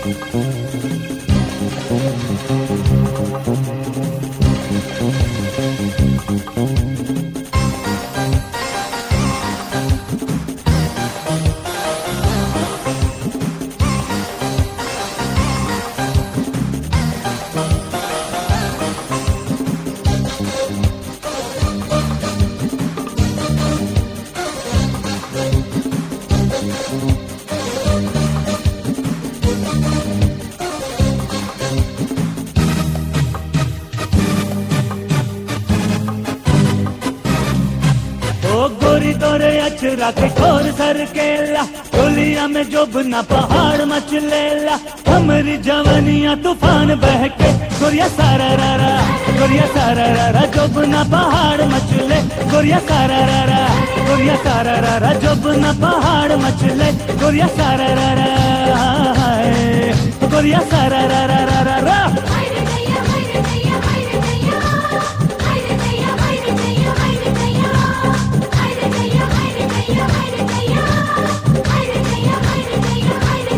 ओ गोरी तोरे अचरा के ठोर सर केला टोलिया में जोबना पहाड़ मचलेला हमरी जवनिया तूफान बह के गोरिया सारा रा रा गोरिया सारा रा रा जोबना पहाड़ मचले गोरिया सारा रा रा गोरिया सारा रा रा जोबना पहाड़ मचले गोरिया सारा रा रा हाय। गोरिया सारा रा रा रा रा रा haydi dayya haydi dayya haydi dayya haydi dayya haydi dayya haydi dayya haydi dayya haydi dayya haydi dayya haydi dayya haydi dayya haydi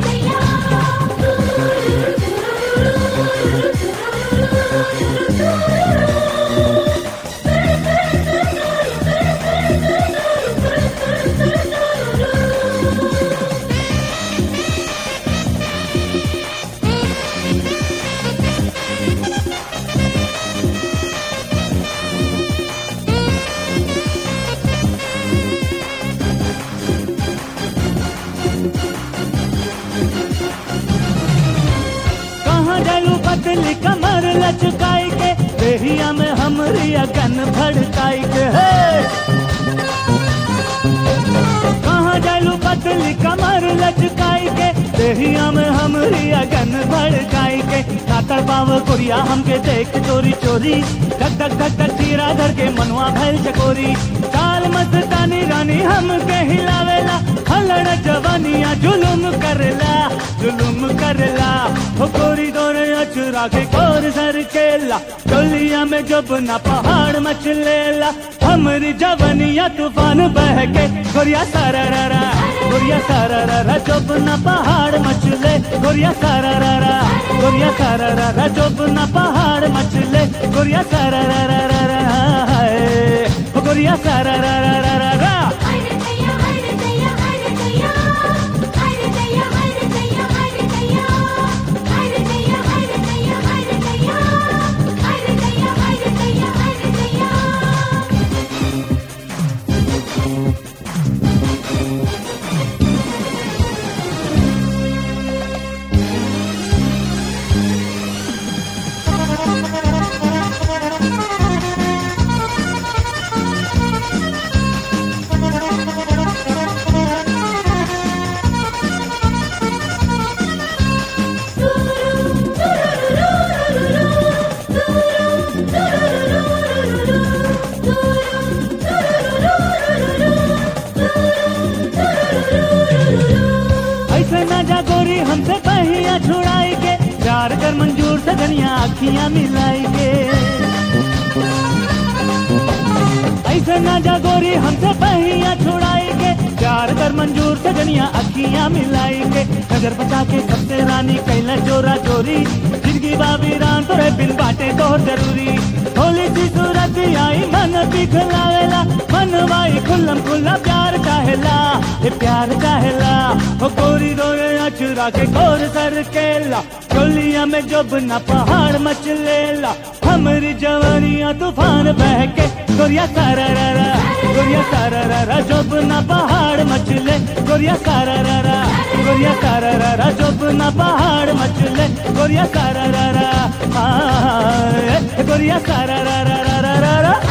कहाँ जालू पतली कमर लचकाई के देहिया में हमरी अगन भड़काई के हे कहाँ जालू पतली कमर लचकाई के देहिया में हमरी अगन भड़काई के कातर पाव कुरिया हमके देख चोरी चोरी धक धक धक धक चीरा धर के मनवा भैल चकोरी काल मत तानी रानी हमके हिलावेला हलड़ जवानिया जुलुम करला जुलुम करला हो गोरी दोरे अचरा के कोर सर केला टोलिया में जब ना पहाड़ मचलेला हमरी जवनिया तूफान बह के गोरिया सारा रा रा गोरिया सारा रा रा जब ना पहाड़ मचले गोरिया सारा रा रा गोरिया सारा रा रा जब ना पहाड़ मचले गोरिया सारा रा रा रा रा हाय। हो गोरिया सारा रा रा रा रा रा haydi dayya haydi dayya haydi dayya haydi dayya haydi dayya haydi dayya haydi dayya haydi dayya haydi dayya haydi dayya haydi dayya haydi dayya ऐसे ना जा गोरी हमसे पहिया छुड़ाई के प्यार कर मंजूर से धनिया अखियां मिलाई के ऐसे ना जा गोरी हमसे पहिया छुड़ाई के प्यार कर मंजूर से धनिया अखियां मिलाई के नजर बचा के सबसे रानी कैला चोरा चोरी जिंदगी बाबी रान तोरे बिन बाटे तो जरूरी होली सी सूरत आई मन दिखलावेला मन वाई खुल्लम खुल्ला प्यार काहेला ये प्यार काहेला हो गोरी रोए अचुरा के गोर सर केला टोलिया में जब न पहाड़ मचलेला हमरी जवानिया तूफान बह के गोरिया सारा रा रा गोरिया सारा रा रा जब न पहाड़ मचले गोरिया सारा रा रा गोरिया सारा रा रा जब न पहाड़ मचले गोरिया सारा रा रा आ, गोरिया सारा रा रा रा रा रा रा